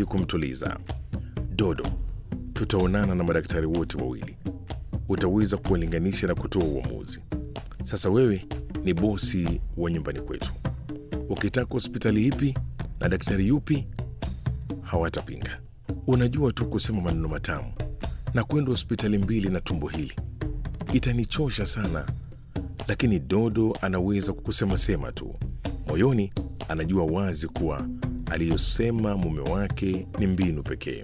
ili kumtuliza. Dodo, tutaonana na madaktari wote wawili, utaweza kuwalinganisha na kutoa uamuzi. Sasa wewe ni bosi wa nyumbani kwetu, ukitaka hospitali ipi na daktari yupi hawatapinga. Unajua tu kusema maneno matamu na kwenda hospitali mbili na tumbo hili itanichosha sana, lakini Dodo anaweza kukusema sema tu. Moyoni anajua wazi kuwa aliyosema mume wake ni mbinu pekee.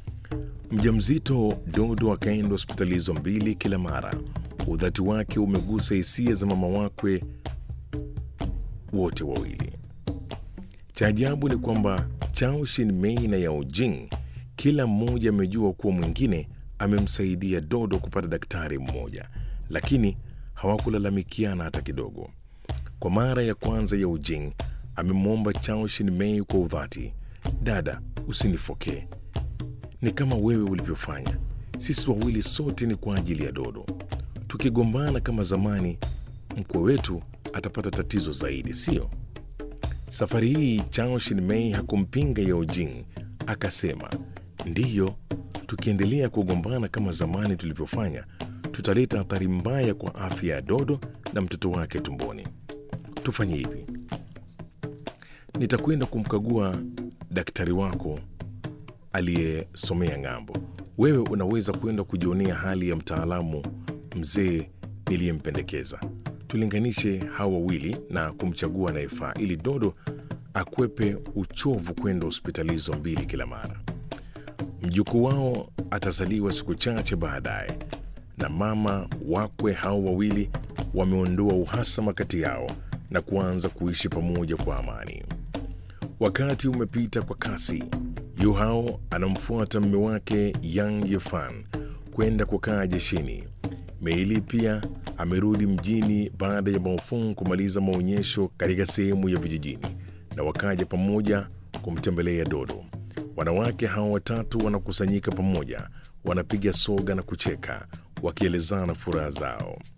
Mjamzito Dodo akaenda hospitali hizo mbili kila mara. Udhati wake umegusa hisia za mama wakwe wote wawili. Cha ajabu ni kwamba Chao Shin-mei na Yao Jing kila mmoja amejua kuwa mwingine amemsaidia Dodo kupata daktari mmoja, lakini hawakulalamikiana hata kidogo. Kwa mara ya kwanza Yao Jing amemwomba Chao Shin-mei kwa udhati, dada, usinifokee, ni kama wewe ulivyofanya. Sisi wawili sote ni kwa ajili ya Dodo. Tukigombana kama zamani, mkwe wetu atapata tatizo zaidi, sio? Safari hii Chao Shin-mei hakumpinga Yao Jing, akasema ndiyo, tukiendelea kugombana kama zamani tulivyofanya, tutaleta athari mbaya kwa afya ya Dodo na mtoto wake tumboni. Tufanye hivi, nitakwenda kumkagua daktari wako aliyesomea ng'ambo. Wewe unaweza kwenda kujionea hali ya mtaalamu mzee niliyempendekeza. Tulinganishe hawa wawili na kumchagua anayefaa ili Dodo akwepe uchovu kwenda hospitali hizo mbili kila mara. Mjukuu wao atazaliwa siku chache baadaye, na mama wakwe hao wawili wameondoa uhasama kati yao na kuanza kuishi pamoja kwa amani. Wakati umepita kwa kasi. Yu Hao anamfuata mume wake Yang Yefan kwenda kukaa jeshini. Meili pia amerudi mjini baada ya Baofeng kumaliza maonyesho katika sehemu ya vijijini, na wakaja pamoja kumtembelea Dodo. Wanawake hao watatu wanakusanyika pamoja, wanapiga soga na kucheka, wakielezana furaha zao.